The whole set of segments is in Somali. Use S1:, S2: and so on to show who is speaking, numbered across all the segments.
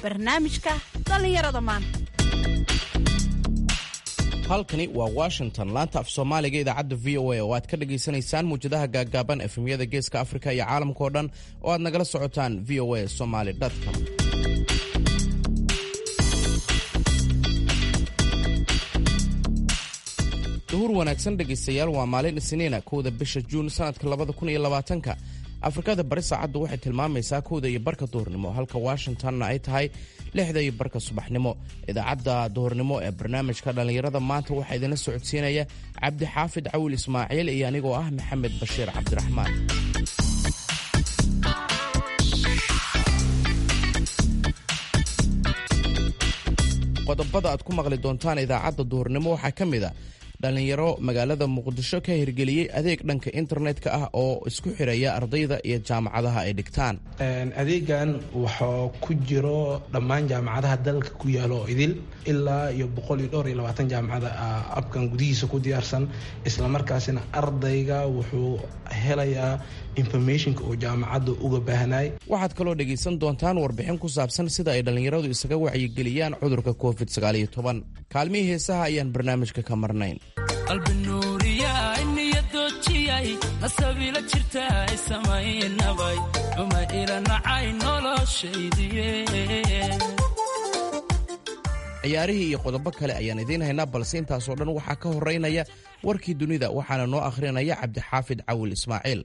S1: barnaamijka dhallinyarada maanta
S2: halkani waa washington laanta af soomaaliga idaacadda v o a oo aad ka dhagaysanaysaan muwjadaha gaaggaaban efemyada geeska afrika iyo caalamkao dhan oo aad nagala socotaan v o a somaly com duhur wanaagsan dhegaystayaal waa maalin isniina kowda bisha juun sanadka labada kun iyo labaatanka afrikada bari saacaddu waxay tilmaamaysaa kowda iyo barka duhurnimo halka washingtonna ay tahay lixda iyo barka subaxnimo idaacadda duhurnimo ee barnaamijka dhallinyarada maanta waxaa idinla socodsiinaya cabdi xaafid cawil ismaaciil iyo anigoo ah maxamed bashiir cabdiraxmaan qodobada aad ku maqli doontaan idaacadda duhurnimo waxaa ka mid a dhallinyaro magaalada muqdisho ka hirgeliyey adeeg dhanka internetka ah oo isku xiraya ardayda iyo jaamacadaha ay dhigtaan
S3: adeegan waxaa ku jiro dhammaan jaamacadaha dalka ku yaalo oo idil ilaa iyo boqol iyo dhowr iyo labaatan jaamacada abkan gudihiisa ku diyaarsan islamarkaasina ardayga wuxuu helayaa informationka oo jaamacadda uga baahnay
S2: waxaad kaloo dhegaysan doontaan warbixin ku saabsan sida ay dhallinyaradu isaga wacyigeliyaan cudurka covid sagaaliyo toban kaalmihii heesaha ayaan barnaamijka ka marnayn
S4: qalbinuuriyay niyadoojiyay nasabila jirtaay samaynabay uma ila nacay noloshaydiye
S2: ciyaarihii iyo qodobo kale ayaan idiin haynaa balse intaasoo dhan waxaa ka horeynaya warkii dunida waxaana noo akhrinaya cabdixaafid cawil ismaaciil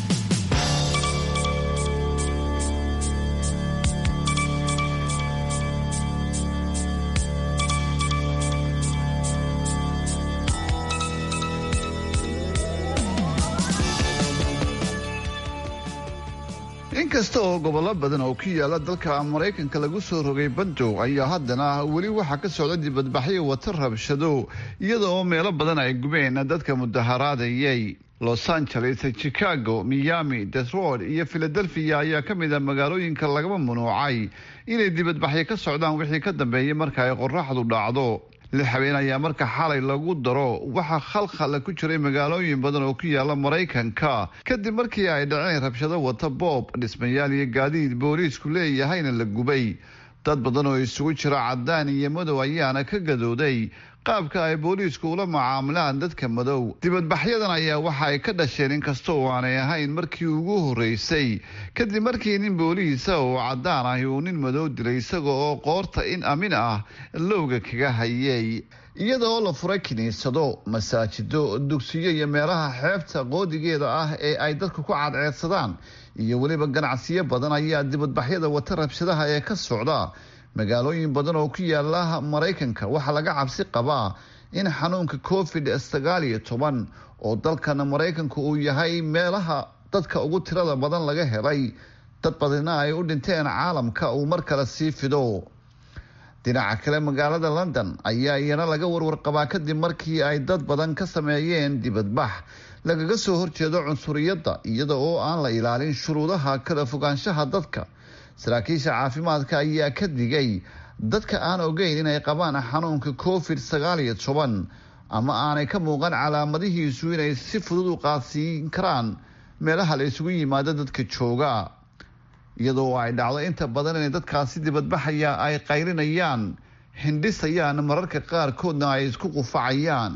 S5: inkasta oo gobollo badan oo ku yaala dalka maraykanka lagu soo rogay bandow ayaa haddana weli waxaa ka socda dibadbaxyo wata rabshado iyada oo meelo badan ay gubeen dadka mudaharaadayay los angeles chicago miami detroit iyo philadelphia ayaa ka mid a magaalooyinka lagaba munuucay inay dibadbaxyo ka socdaan wixii ka dambeeyay marka ay qoraxdu dhacdo lix habeen ayaa marka xalay lagu daro waxaa khalkhal ku jiray magaalooyin badan oo ku yaala maraykanka kadib markii ay dhaceen rabshado wata boob dhismayaal iyo gaadiid booliisku leeyahayna la gubay dad badan oo isugu jira cadaan iyo madow ayaana ka gadooday qaabka ay booliisku ula macaamilaan dadka madow dibadbaxyadan ayaa waxa ay ka dhasheen inkasta oo aanay ahayn markii ugu horreysay kadib markii nin booliisa oo cadaan ahi uu nin madow dilay isaga oo qoorta in amin ah lowga kaga hayay iyada oo la furay kiniisado masaajido dugsiyo iyo meelaha xeebta qoodigeeda ah ee ay dadku ku cadceedsadaan iyo weliba ganacsiyo badan ayaa dibadbaxyada wata rabshadaha ee ka socda magaalooyin badan oo ku yaala maraykanka waxaa laga cabsi qabaa in xanuunka covid sagaal iyo toban oo dalkan maraykanka uu yahay meelaha dadka ugu tirada badan laga helay dad badina ay u dhinteen caalamka uu mar kale sii fido dhinaca kale magaalada london ayaa iyana laga warwarqabaa kadib markii ay dad badan ka sameeyeen dibadbax lagaga soo horjeedo cunsuriyadda iyada oo aan la ilaalin shuruudaha kala fogaanshaha dadka saraakiisha caafimaadka ayaa ka digay dadka aan ogeyn inay qabaan xanuunka covid sagaal iyo toban ama aanay ka muuqan calaamadihiisu inay si fudud u qaadsiin karaan meelaha la isugu yimaado dadka jooga iyadoo ay dhacdo inta badan inay dadkaasi dibadbaxaya ay qaylinayaan hindhisayaan mararka qaarkoodna ay isku qufacayaan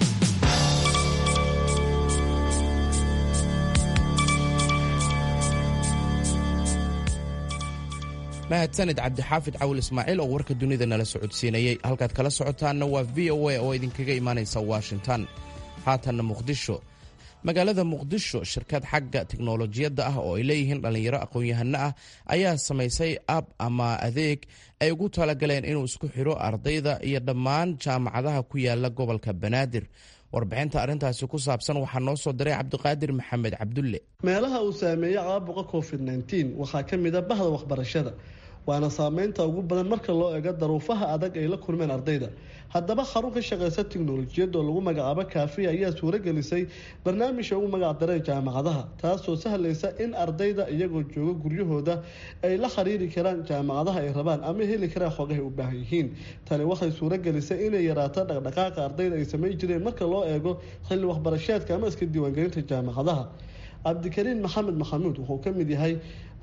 S2: mahadsanid cabdixaafid cawil ismaaciil oo warka dunida nala socodsiinayey halkaad kala socotaanna waa v o a oo idinkaga imaanaysa washington haatanna muqdisho magaalada muqdisho shirkad xagga tiknolojiyadda ah oo ay leeyihiin dhallinyaro aqoon-yahano ah ayaa samaysay ab ama adeeg ay ugu talagaleen inuu isku xidho ardayda iyo dhammaan jaamacadaha ku yaala gobolka banaadir warbixinta arrintaasi ku saabsan waxaa noo soo diray cabdiqaadir maxamed cabdulle
S6: meelaha uu saameeyey caabuqa covid nteen waxaa ka mid a bahda waxbarashada waana saameynta ugu badan marka loo eego daruufaha adag ay la kulmeen ardayda haddaba xarun ka shaqeysa tiknolojiyadda oo lagu magacaabo kaafiya ayaa suuragelisay barnaamijka ugu magac dareen jaamacadaha taasoo sahlaysa in ardayda iyagoo jooga guryahooda ay la xiriiri karaan jaamacadaha ay rabaan ama heli karaan xogahay u baahan yihiin tani waxay suuragelisay inay yaraato dhaqdhaqaaqa ardayda ay samayn jireen marka loo eego xilli waxbarasheedka ama iska diiwaangelinta jaamacadaha cabdikariin maxamed maxamuud wuxuu ka mid yahay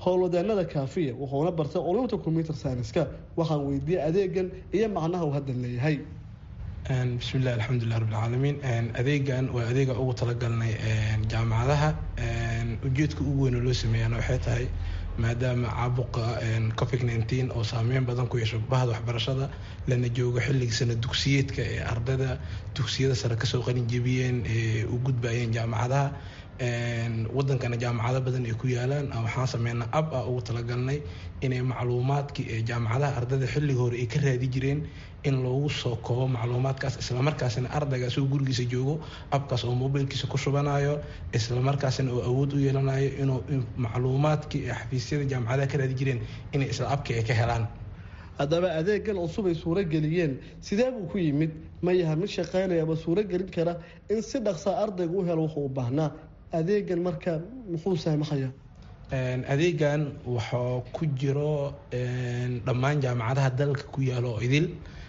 S6: howlwadeenada kaafiya wuxuuna bartay culumta combyuter scienska waxaan weydiiyey adeegan iyo macnaha uu hadda leeyahay
S3: bismillahi alxamdulilah rabbilcaalamiin adeegan waa adeega ugu talagalnay jaamacadaha ujeedka ugu weyn oo loo sameeyana waxay tahay maadaama caabuqa covid nneteen oo saameyn badan ku yeesho bahda waxbarashada lana joogo xilligii sana dugsiyeedka ee ardayda dugsiyada sare kasoo qalin jebiyeen ee u gudbayeen jaamacadaha wadankana jaamacado badan ay ku yaalaan waxaan sameynaa ab ah ugu talagalnay inay macluumaadkii ee jaamacadaha ardayda xilliga hore ay ka raadi jireen in loogu soo koobo macluumaadkaas islamarkaasina ardayga asagoo gurigiisa joogo abkaas oo mobilkiisa ku shubanayo islamarkaasina oo awood u yeelanayo inuu macluumaadkii ee xafiisyada jaamacadaha ka raadi jireen inay isla abkii ay ka helaan
S6: haddaba adeegan cusub ay suuro geliyeen sidee buu ku yimid ma yaha mid shaqaynaya ama suuro gelin kara in si dhaqsaa ardayga u helo wuxuu u baahnaa adeegan marka muxuu saamaxaya
S3: adeegan waxaa ku jiro dhammaan jaamacadaha dalka ku yaalo idil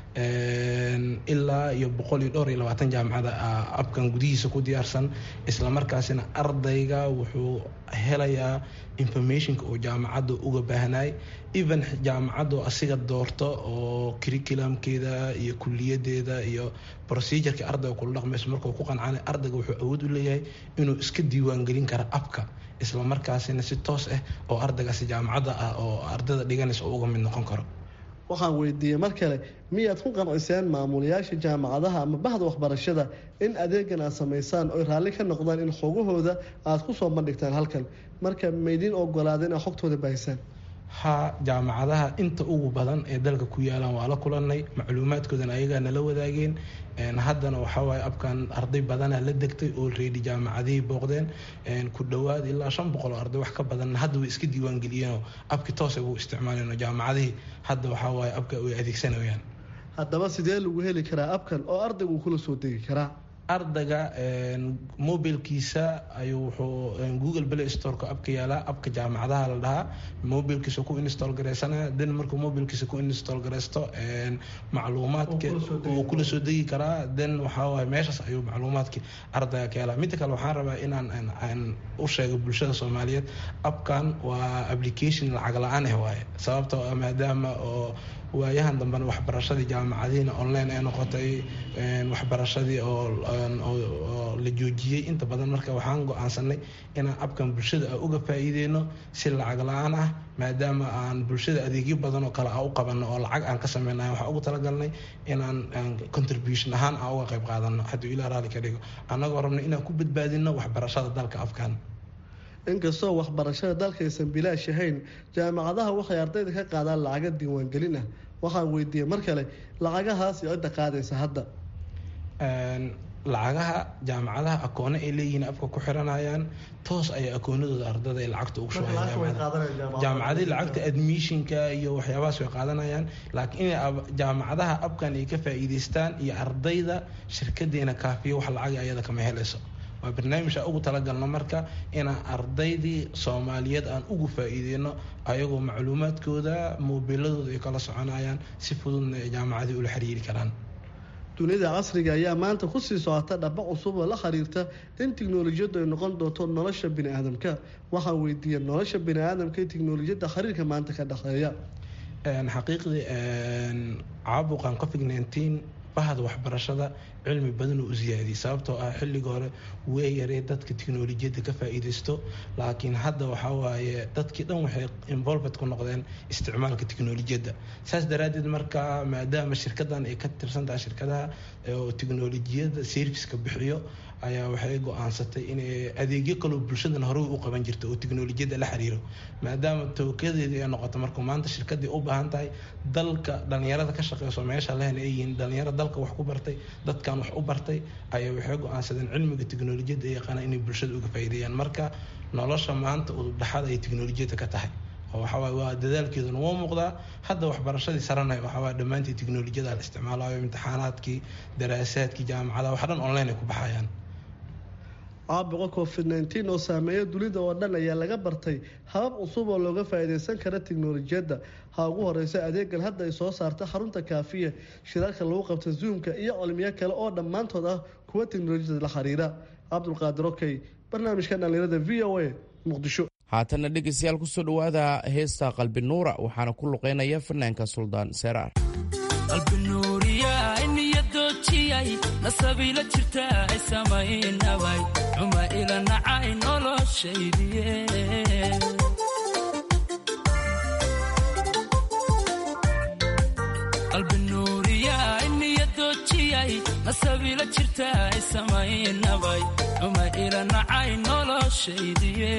S3: ilaa iyo boqol iyo dhowr iyo labaatan jaamacada abkan gudihiisa ku diyaarsan islamarkaasina ardayga wuxuu helayaa informationka oo jaamacadda uga baahnay even jaamacaddu asiga doorto oo curriculumkeeda iyo kuliyadeeda iyo procedureka ardayga kula dhaqmayso markuu ku qancana ardayga wuxuu awood u leeyahay inuu iska diiwaangelin karo abka islamarkaasina si toos ah oo ardaygaasi jaamacadda ah oo ardayda dhiganaysa uga mid noqon karo
S6: waxaan weydiiyey mar kale miyaad ku qanciseen maamulayaasha jaamacadaha ama bahda waxbarashada in adeegan aad samaysaan oy raalli ka noqdaan in xogahooda aad ku soo bandhigtaan halkan marka maydin ogolaada inaad xogtooda baahisaan
S3: ha jaamacadaha inta ugu badan ee dalka ku yaalaan waa la kulanay macluumaadkoodana ayagaa nala wadaageen haddana waxawaaye abkan arday badana la degtay oo reedi jaamacadihii booqdeen ku dhowaad ilaa shan boqol oo arday wax ka badan hadda way iska diiwaangeliyeenoo abki toos buu isticmaaleen jaamacadihii hadda waxawaaye abka way adeegsanayaan
S6: haddaba sidee lagu heli karaa abkan oo ardaygu kula soo degi karaa
S3: ardayga mobilkiisa ayuu wuxuu google play storeka abka yaalaa abka jaamacadaha la dhahaa mobilkiisa ku install garaysanaya den markuu mobilkiisa ku install garaysto macluumaadka uu kula soo degi karaa den waxaa waay meeshaas ayuu macluumaadkii ardayga ka helaa midda kale waxaan rabaa inaan aan u sheego bulshada soomaaliyeed abkan waa application lacag la-aan ah waaye sababtoo ah maadaama oo waayahan dambena waxbarashadii jaamacadihiina online ee noqotay waxbarashadii oo la joojiyey inta badan marka waxaan go-aansanay inaan abkan bulshada a uga faa-iideyno si lacag la-aan ah maadaama aan bulshada adeegyo badan oo kale a u qabano oo lacag aan ka sameynay waxaan ugu talagalnay inaan contribution ahaan aan uga qayb qaadano hadduu ilaa raali ka dhigo annagoo rabna inaan ku badbaadino waxbarashada dalka afkan
S6: inkastoo waxbarashada dalka aysan bilaash ahayn jaamacadaha waxay ardayda ka qaadaan lacaga diiwaangelin ah waxaan weydiiyey mar kale lacagahaas iyo cidda qaadaysa hadda
S3: lacagaha jaamacadaha akoone ay leeyihiin afka ku xiranayaan toos ayay akoonadooda ardada ay lacagta ugu shubajaamacadii lacagta admissionka iyo waxyaabahaas way qaadanayaan laakiin inay jaamacadaha abkan ay ka faa'iidaystaan iyo ardayda shirkadeena kaafiyo wax lacag ayada kama helayso waa barnaamij aan ugu talagalno marka inaan ardaydii soomaaliyeed aan ugu faa-iideyno ayagoo macluumaadkooda moobiladooda ay kala soconayaan si fududna ay jaamacadii ula xiriiri karaan
S6: dunida casriga ayaa maanta kusii socota dhaba cusub oo la xiriirta in tiknolojiyaddu ay noqon doonto nolosha bini aadamka waxaan weydiiyey nolosha bini aadamka iyo tiknolojiyadda xiriirka maanta ka dhexeeya
S3: xaqiiqdii caabuqan covid nineteen bahda waxbarashada cilmi badan oo u siyaadiyay sababtoo ah xilliga hore way yaree dadka tiknolojiyadda ka faa-iideysto laakiin hadda waxaa waaye dadkii dhan waxay involved ku noqdeen isticmaalka tiknolojiyadda saas daraaddeed marka maadaama shirkadan ay ka tirsan tahay shirkadaha oo tiknolojiyadda serviceka bixiyo ayaa waxay go-aansatay inay adeegyo kaloo bulshadan horey u qaban jirta oo tiknolojiyadda la xiriiro maadaama tookadeedii ay noqoto marka maanta shirkadii u baahan tahay dalka dhalinyarada ka shaqeyso meesha lehna ay yihiin dhalinyaro dalka wax ku bartay dadkan wax u bartay ayaa waxay go-aansadeen cilmiga tiknolojiyadda ay yaqaanaan inay bulshada uga faa'iideeyaan marka nolosha maanta udubdhaxada ay tiknolojiyadda ka tahay waxawaaye waa dadaalkeeduna waa muuqdaa hadda waxbarashadii sarana waxawaaye dhammaantii tiknolojiyada la isticmaalayo imtixaanaadkii daraasaadkii jaamacadaha wax dhan online ay ku baxayaan
S6: caabuqa covid nneteen oo saameeya dunida oo dhan ayaa laga bartay habab cusub oo looga faa-iideysan kara tiknolojiyadda ha ugu horeysa adeegan hadda ay soo saarta xarunta kaafiya shirarka lagu qabta zoomka iyo cilmiyo kale oo dhammaantood ah kuwa tiknolojiyada la xiriira cabdulqaadir okey barnaamijka dhalinyarada v o a muqdisho
S2: haatanna dhegeystayaal kusoo dhowaada heesta qalbi nuura waxaana ku luqeynaya fanaanka suldaan seeraar
S4: qalbinuuriyaay niyadoojiyay nasabiila jirta ay samaynabay cuma ila nacay noloshaydiye qalbinuuriyaay niyadoojiyay nasabiila jirta ay samaynabay cuma ila nacay noloshaydiye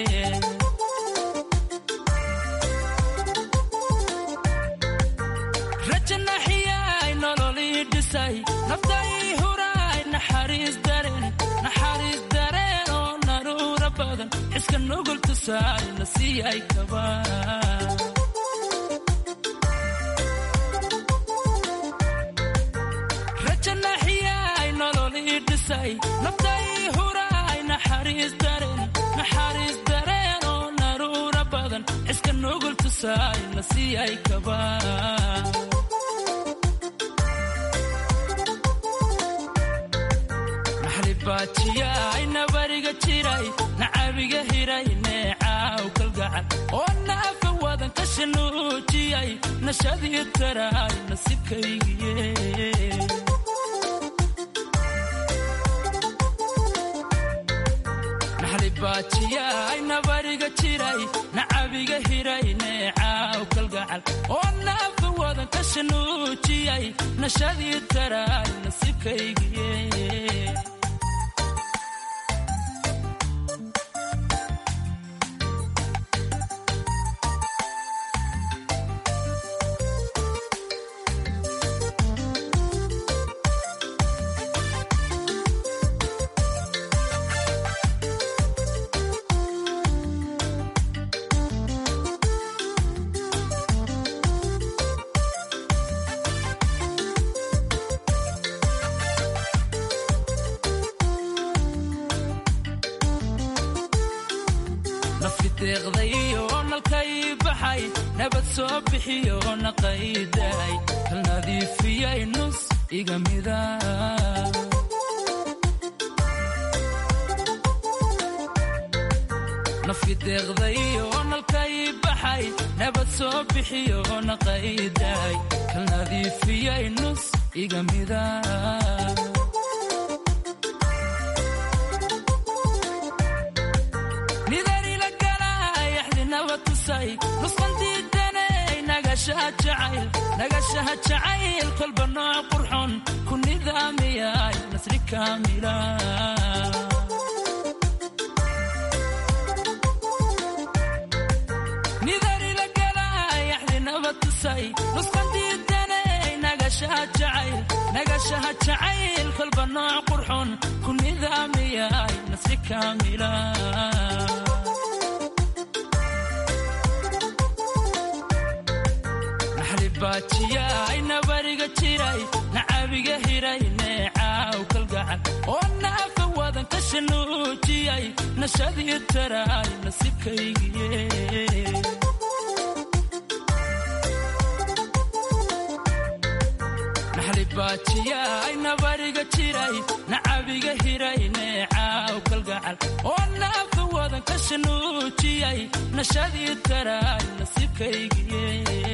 S4: rajanaxiyay nololii dhisay naftai huraay naxariis dareen naxariis dareen oo naruura badan xiska nugul tusaay la siiyay kaba rajanaxiyay nololii dhisay naftai huraay naxariis dareen naxariis dareen oo naruura badan xiska nugul tusaay la siiyay kaba baajiyay nabariga jiray nacabiga hiray neecaaw kalgacal oo naafa wadan ka shanuujiyay nashadii taraay nasibkaygiye baajiyay nabariga jiray nacabiga hiray neecaaw kalgacal oo naafa wadan ka shanuujiyay nashadii taraay nasibkaygiye nafiteeqdayo nalkay baxay nabad soo bixiyo naqayday kal nadiifiyay nus iga mida nafiteeqdayo nalkay baxay nabad soo bixiyo naqayday kal nadiifiyay nus iga mida nagashaha jacayl kolba nooc qurxon ku nidaamiyay nasri kaamila nidarila galaayaxdinaba tusay nusqandiidanay nagashaha jacayl kolba nooc qurxon ku nidaamiyay nasri kaamila baajiyay nabariga jiray nacabiga hiray neecaaw kalgacal oo naafa wadan ka shanuujiyay nashadii taraay nasibkaygiye baajiyay nabariga jiray nacabiga hiray neecaaw kalgacal oo naafa wadan ka shanuujiyay nashadii taraay nasibkaygiye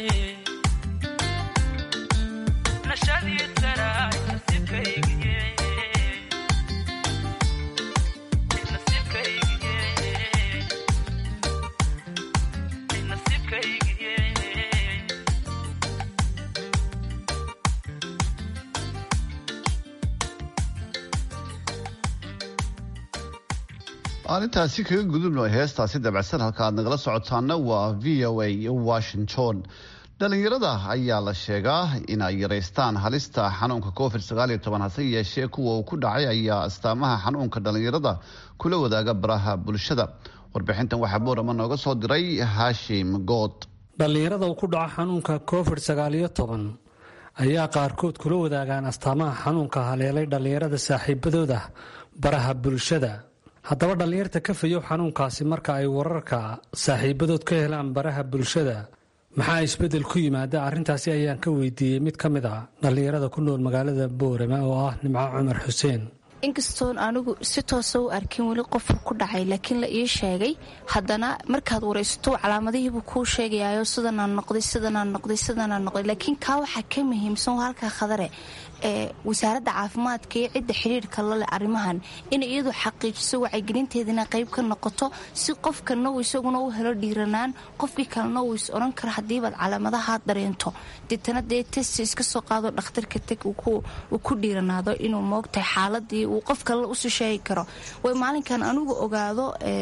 S5: aan intaasi kaga gudubno heestaasi dabacsan halka aad nagala socotaana waa v o a washington dhalinyarada ayaa la sheegaa in ay yaraystaan halista xanuunka covid hase yeeshee kuwa uu ku dhacay ayaa astaamaha xanuunka dhalinyarada kula wadaaga baraha bulshada warbixintan waxaa boorama nooga soo diray haashim good
S7: dhallinyarada uu ku dhaco xanuunka covid sagaaliyo toban ayaa qaarkood kula wadaagaan astaamaha xanuunka haleelay dhallinyarada saaxiibadooda baraha bulshada haddaba dhallinyarta ka fayow xanuunkaasi marka ay wararka saaxiibadood ka helaan baraha bulshada maxaa isbeddel ku yimaada arrintaasi ayaan ka weydiiyey mid ka mid a dhallinyarada ku nool magaalada boorama oo ah nimco cumar xuseen
S8: inkastoon anigu si toosa u arkin weli qofku ku dhacay laakiin la ii sheegay haddana markaad waraysato calaamadihiibuu kuu sheegayayo sidanaan noqday sidanaan noqday sidanaan noqday laakiin kaa waxaa ka muhiimsan halkaa khadare ee wasaaradda caafimaadka iyo cidda xidhiirka laleh arrimahan inay iyadu xaqiijiso wacyigelinteedana qayb ka noqoto si qofkana uu isaguna u helo dhiiranaan qofkii kalena uu is odhan karo haddiibaad calaamadaha dareento deetana dee testi iska soo qaado dhakhtarka teg uu ku dhiiranaado inuu moogtahay xaaladii uu qof kale usii sheegi karo way maalinkan anigu ogaado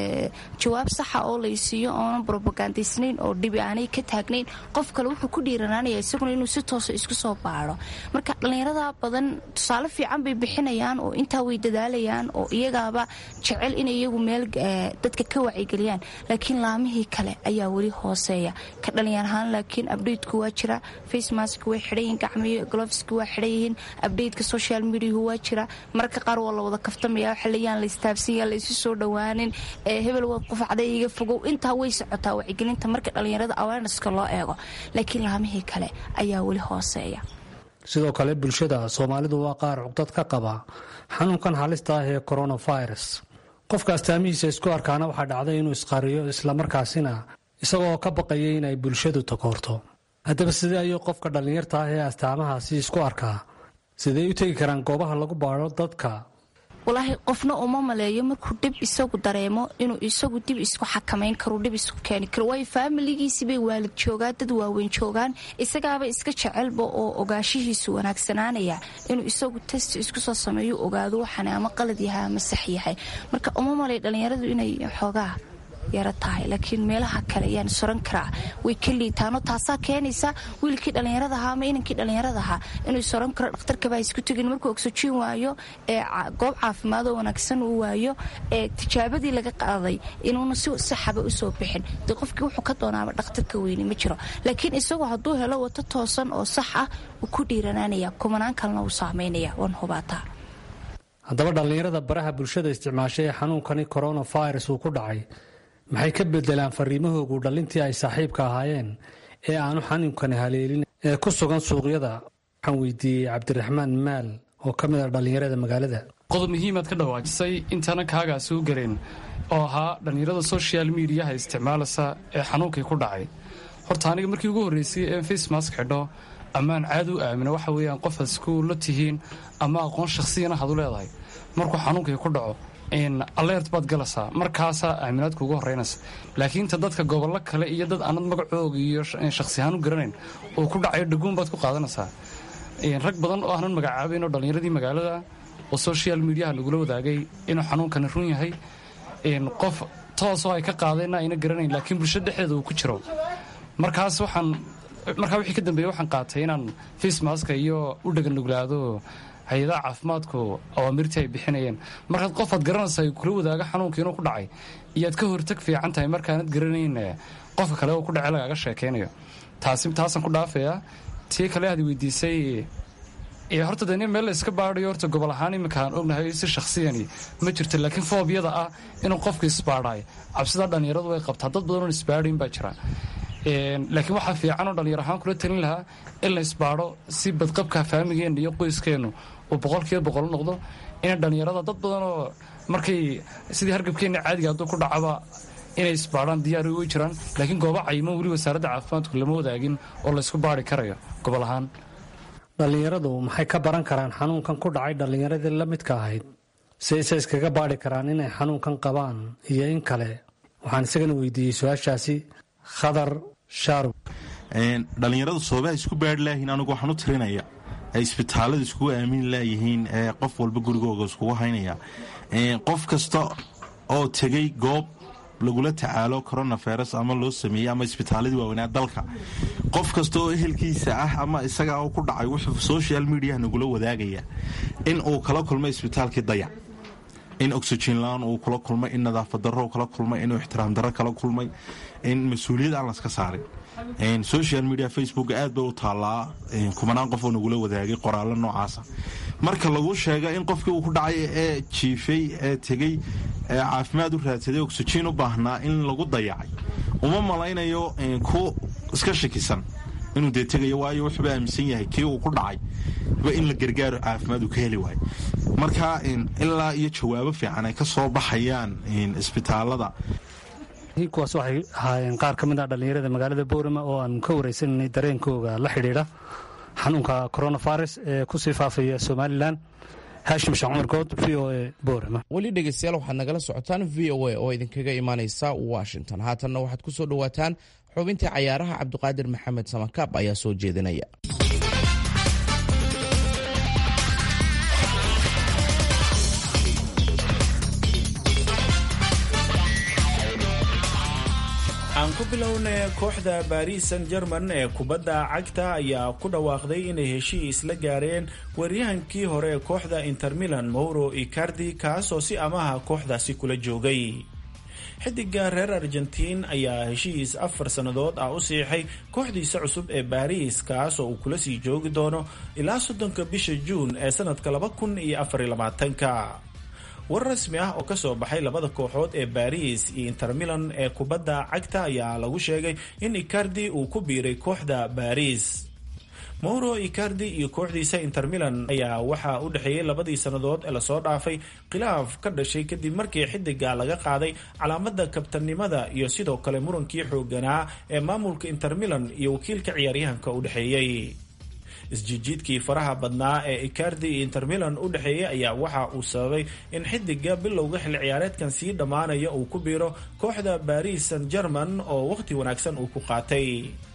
S8: jawaab saxa oo laysiiyo oonan brobagandaysnayn oo dhibi aanay ka taagnayn qof kale wuxuu ku dhiiranaanaya isaguna inuu si toosa isku soo baaro marka dhallinyarada badan tusaale fiican bay bixinayaan oo intaa way dadaalayaan oo iyagaaba jecel inay iyagu meel dadka ka wacyigeliyaan laakiin laamihii kale ayaa weli hooseeya ka dhalinyar ahaan laakiin abdhateku waa jira facemask way xidhanyihiin gacmiyo gloveski waa xidhan yihiin abdhateka social mediahu waa jira mararka qaar waa la wada kaftamaya xiliyaan la istaabsanya la isu soo dhowaanin hebel waad qufacday iga fogow intaa way socotaa wacyigelinta marka dhallinyarada awarenesska loo eego laakiin laamihii kale ayaa weli hooseeya
S7: sidoo kale bulshada soomaalidu waa qaar cugdad ka qaba xanuunkan halista ah ee coronavirus qofka astaamihiisa isku arkaana waxaa dhacday inuu isqariyo islamarkaasina isagoo ka baqaya inay bulshadu takoorto haddaba sidee ayuu qofka dhallinyarta ah ee astaamahaasi isku arkaa sidee u tegi karaan goobaha lagu baadho dadka
S8: walaahi qofna uma maleeyo markuu dhib isagu dareemo inuu isagu dib isku xakamayn karo dhib isku keeni karo waayo faamiligiisibay waalid joogaan dad waaweyn joogaan isagaaba iska jecelba oo ogaashihiisu wanaagsanaanaya inuu isagu test isku soo sameeyo ogaado waxaan ama qalad yahay ama sax yahay marka uma malay dhallinyaradu inay xoogaa yaro tahay laakiin meelaha kale ayaan soran karaa way ka liitaano taasaa keenaysa wiilkii dhallinyaradaha ama inankii dhallinyaradaha inuu soran karo dhakhtarkabaa isku tegin markuu oxygen waayo ee goob caafimaadoo wanaagsan uu waayo ee tijaabadii laga qaaday inuuna si saxaba usoo bixin dee qofkii wuxuu ka doonaaba dhakhtarka weyni ma jiro laakiin isagoo hadduu helo wato toosan oo sax ah uu ku dhiiranaanaya kumanaan kalena uu saamaynaya waan hubaataa
S7: haddaba dhallinyarada baraha bulshada isticmaashay ee xanuunkani coronavirus uu ku dhacay maxay ka bedelaan fariimahoogu dhallintii ay saaxiibka ahaayeen ee aanu xanuunkani haleelin ee ku sugan suuqyada waxaan weydiiyey cabdiraxmaan maal oo ka mid ah dhallinyarada magaalada
S9: qodob muhiimaad ka dhawaajisay intaana kaagaasi u gareen oo ahaa dhallinyarada social mediaha isticmaalasa ee xanuunkii ku dhacay horta aniga markii ugu horreysay ee facemask xidho ammaan caad u aamino waxa weeyaan qofaad isku la tihiin ama aqoon shakhsiyana had u leedahay markuu xanuunkii ku dhaco alert baad galaysaa markaasaa aaminaadka ugu horeynaysa laakiin ta dadka gobollo kale iyo dad aanad magacooga iyo shakhsi ahaan u garanayn oo ku dhacayo dhaguun baad ku qaadanaysaa rag badan oo aanan magacaabayn oo dhallinyaradii magaalada oo social mediaha lagula wadaagay inuu xanuunkani run yahay qof toosoo ay ka qaadeenna ayna garanayn laakiin bulshada dhexdeeda uu ku jiro markaas waxaan markaa wixii ka dambeeyey waxaan qaatay inaan facemaska iyo u dhaganuglaado hay-adaha caafimaadku awaamirtii ay bixinayeen markaad qofaad garanaysa ay kula wadaaga xanuunka inuu ku dhacay iyoad ka hortag fiican tahay markaanad garanayn qofka kale oo ku dhacay lagaaga sheekaynayo taasi taasaan ku dhaafayaa tii kale aad weydiisay horta dee meel la iska baadayo horta gobol ahaan iminkaan ognahay si shakhsiyani ma jirto laakiin foobiyada ah inuu qofka isbaadhaay cabsida dhallinyaradu way qabtaa dad badan oon isbaadhayn baa jira laakiin waxaa fiican oo dhallinyar ahaan kula talin lahaa in la isbaadho si badqabka faamigeenna iyo qoyskeennu uu boqolkiiba boqol noqdo ina dhallinyarada dad badanoo markay sidii hargabkeenna caadiga hadduu ku dhacaba inay isbaadhaan diyaar way jiraan laakiin goobo cayiman weli wasaaradda caafimaadku lama wadaagin oo laysku baadhi karayo gobol ahaan
S7: dhallinyaradu maxay ka baran karaan xanuunkan ku dhacay dhallinyaradii la midka ahayd si ayse iskaga baadhi karaan inay xanuunkan qabaan iyo in kale waxaan isagana weydiiyey su-aashaasi khadar shaarub
S10: dhallinyaradu soobaha isku baadhi laayihiin anigu waxaan u tirinaya ay isbitaalada iskugu aamini laayihiin ee qof walba gurigooga iskugu haynaya qof kasta oo tegey goob lagula tacaalo coronavirus ama loo sameeyey ama isbitaaladii waaweynaa dalka qof kasta oo ehelkiisa ah ama isaga ku dhacay wuxuu social mediaha nagula wadaagaya in uu kala kulmay isbitaalkii dayac in oxygen la-aan uu kula kulmay in nadaafad darro kala kulmay inuu ixtiraam darro kala kulmay in mas-uuliyad aan laska saarin social media facebook aad bay u taallaa kumanaan qof oo nagula wadaagay qoraallo noocaasa marka lagu sheega in qofkii uu ku dhacay ee jiifay ee tegey ee caafimaad u raadsaday oxygen u baahnaa in lagu dayacay uma malaynayo ku iska shakisan inuu dee tegayo waayo wuxuuba aaminsan yahay kii uu ku dhacay ba in la gargaaro caafimaad uu ka heli waayo marka ilaa iyo jawaabo fiican ay ka soo baxayaan isbitaalada
S7: kuwaas waxay ahaayeen qaar ka mid ah dhallinyarada magaalada boorama oo aan ka waraysananay dareenkooga la xidhiidha xanuunka coronavirus ee kusii faafaya somalilan haashim sheekh cumar good v o e boorama
S2: weli dhegeystayaal waxaad nagala socotaan v o a oo idinkaga imaaneysa washington haatanna waxaad ku soo dhowaataan xubintii cayaaraha cabdiqaadir maxamed samakaab ayaa soo jeedinaya
S11: aan ku bilownay kooxda baris san german ee kubadda cagta ayaa ku dhawaaqday inay heshiis la gaareen weeryahankii hore ee kooxda inter milan mauro icardi kaasoo si amaha kooxdaasi kula joogay xidiga reer argentiin ayaa heshiis afar sannadood ah u siixay kooxdiisa cusub ee baris kaasoo uu kula sii joogi doono ilaa soddonka bisha juun ee sanadka laba kun iyo afariyo labaatanka war rasmi ah oo kasoo baxay labada kooxood ee baris iyo inter milan ee kubadda cagta ayaa lagu sheegay in icardi uu ku biiray kooxda baris mauro icardi iyo kooxdiisa inter milan ayaa waxaa u dhexeeyey labadii sannadood ee lasoo dhaafay khilaaf ka dhashay kadib markii xidiga laga qaaday calaamada kabtanimada iyo sidoo kale murankii xooganaa ee maamulka inter milan iyo wakiilka ciyaaryahanka u dhexeeyey isjijiidkii faraha badnaa ee icardi iyo inter milan u dhexeeyay ayaa waxa uu sababay in xidiga bilowga xilli ciyaareedkan sii dhammaanaya uu ku biiro kooxda baris san german oo wakhti wanaagsan uu ku qaatay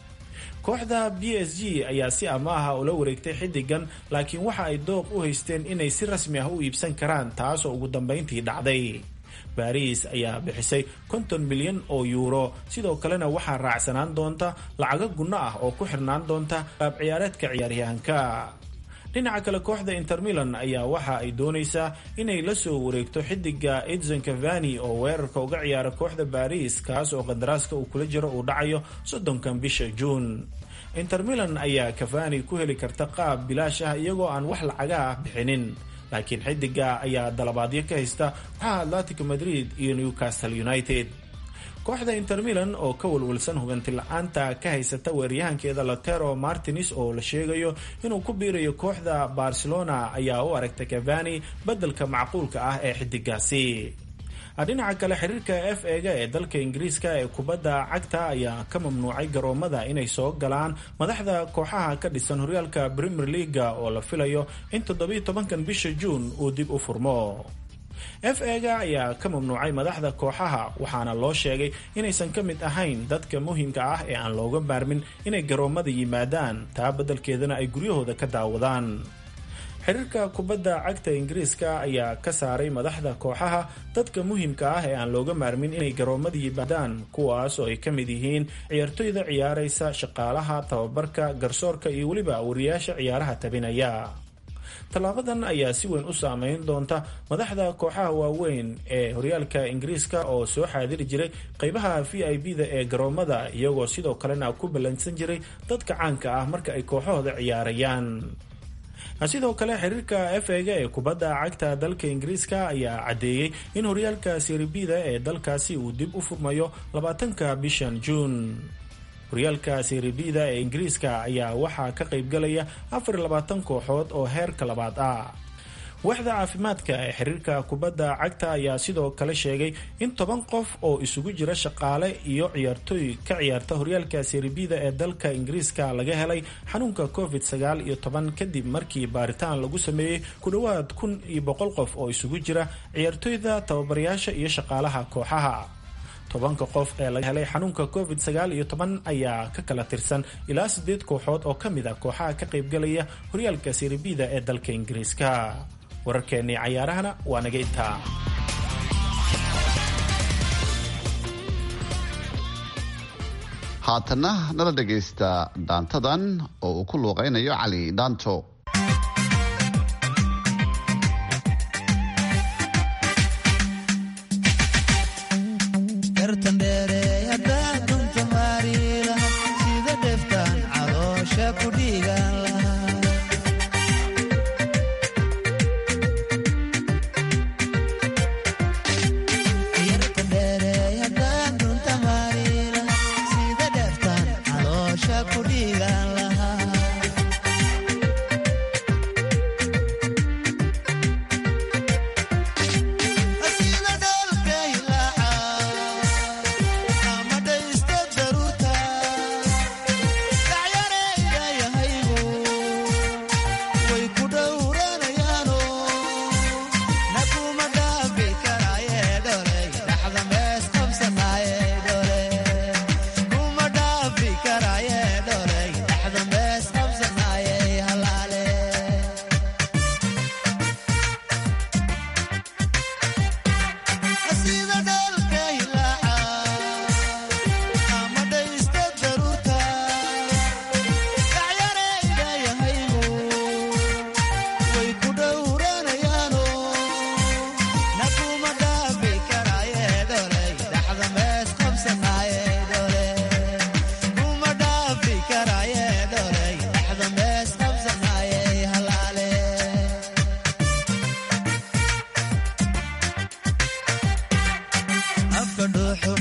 S11: kooxda b s g ayaa si amaaha ula wareegtay xidigan laakiin waxa ay dooq u haysteen inay si rasmi ah u iibsan karaan taasoo ugu dambayntii dhacday baris ayaa bixisay konton milyan oo yuuro sidoo kalena waxaa raacsanaan doonta lacago gunno ah oo ku xirnaan doonta qaab ciyaareedka ciyaaryahanka dhinaca kale kooxda inter milan ayaa waxa ay doonaysaa inay la soo wareegto xidiga edson cavani oo weerarka uga ciyaara kooxda baris kaas oo qadaraaska uu kula jiro uu dhacayo soddonkan bisha juun inter milan ayaa cavani ku heli karta qaab bilaash ah iyagoo aan wax lacaga ah bixinin laakiin xidiga ayaa dalabaadyo ka haysta waxaa atletico madrid iyo newcastle united kooxda inter milan oo ka walwalsan hubanti la-aanta ka haysata weeryahankeeda latero martins oo la sheegayo inuu ku biirayo kooxda barcelona ayaa u aragta cavani bedelka macquulka ah ee xidigaasi dhinaca kale xiriirka f ega ee dalka ingiriiska ee kubadda cagta ayaa ka mamnuucay garoomada inay soo galaan madaxda kooxaha ka dhisan horyaalka premier leaga oo la filayo in toddobiyo tobankan bisha juun uu dib u furmo f ega ayaa ka mamnuucay madaxda kooxaha waxaana loo sheegay inaysan ka mid ahayn dadka muhiimka ah ee aan looga maarmin inay garoomada yimaadaan taa beddelkeedana ay guryahooda ka daawadaan xiriirka kubadda cagta ingiriiska ayaa ka saaray madaxda kooxaha dadka muhiimka ah ee aan looga maarmin inay garoomada yimaadaan kuwaas oo ay ka mid yihiin ciyaartoyda ciyaaraysa shaqaalaha tababarka garsoorka iyo weliba wariyaasha ciyaaraha tabinaya tallaabadan ayaa si weyn u saameyn doonta madaxda kooxaha waaweyn ee horyaalka ingiriiska oo soo xaadiri jiray qeybaha v i b da ee garoomada iyagoo sidoo kalena ku ballansan jiray dadka caanka ah marka ay kooxahooda ciyaarayaan sidoo kale xiriirka f ega ee kubadda cagta dalka ingiriiska ayaa caddeeyey in horyaalka seribida ee dalkaasi uu dib u furmayo labaatanka bishan juun horyaalka seribida ee ingiriiska ayaa waxaa ka qaybgalaya afar iyo labaatan kooxood oo heerka labaad ah waaxda caafimaadka ee xiriirka kubadda cagta ayaa sidoo kale sheegay in toban qof oo isugu jira shaqaale iyo ciyaartooy ka ciyaarta horyaalka seribida ee dalka ingiriiska laga helay xanuunka covid sagaal iyo toban kadib markii baaritaan lagu sameeyey ku dhowaad kun iyo boqol qof oo isugu jira ciyaartooyda tababarayaasha iyo shaqaalaha kooxaha tobanka qof ee laga helay xanuunka covid sagaal iyo toban ayaa ka kala tirsan ilaa sideed kooxood oo ka mid a kooxaha ka qaybgalaya horyaalka seribida ee dalka ingiriiska wararkeennii cayaarahana waa naga intaa
S5: haatanna nala dhegaysta dhaantadan oo uu ku luuqaynayo cali dhaanto
S12: Sida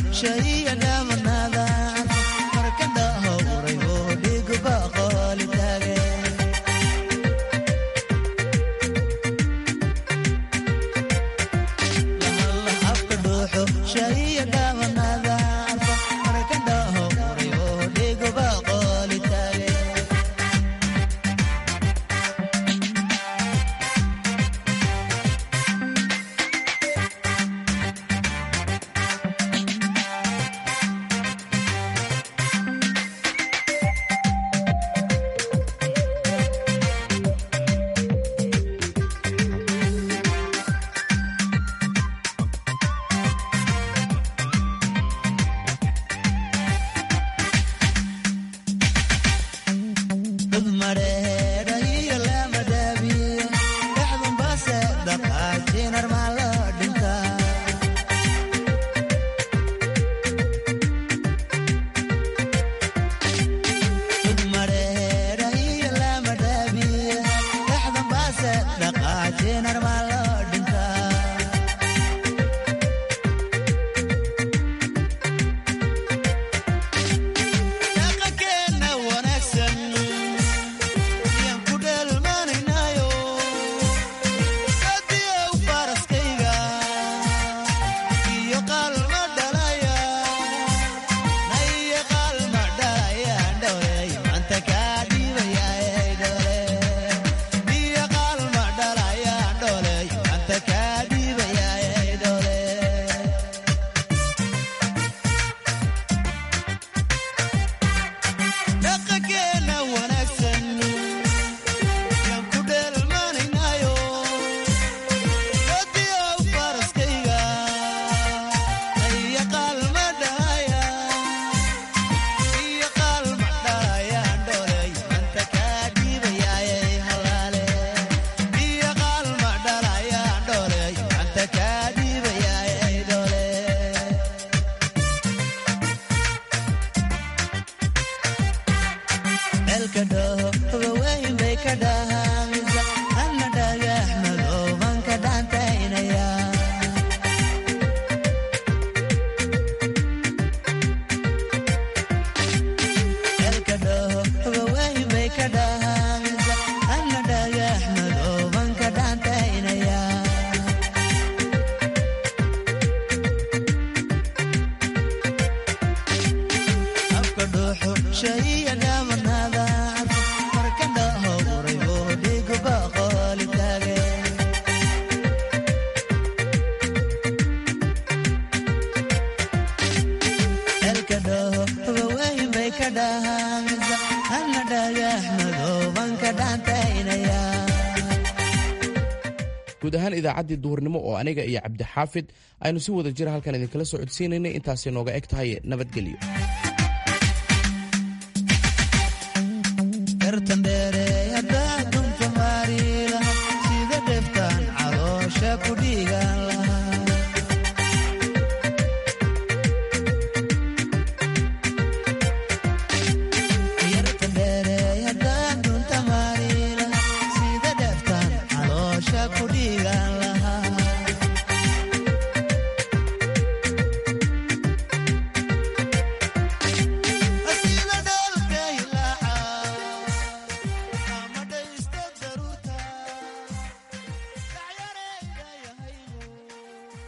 S2: guud ahaan idaacaddii duhurnimo oo aniga iyo cabdixaafid aynu si wada jira halkan idinkala soo codsiinaynay intaasay nooga eg tahay nabadgelyo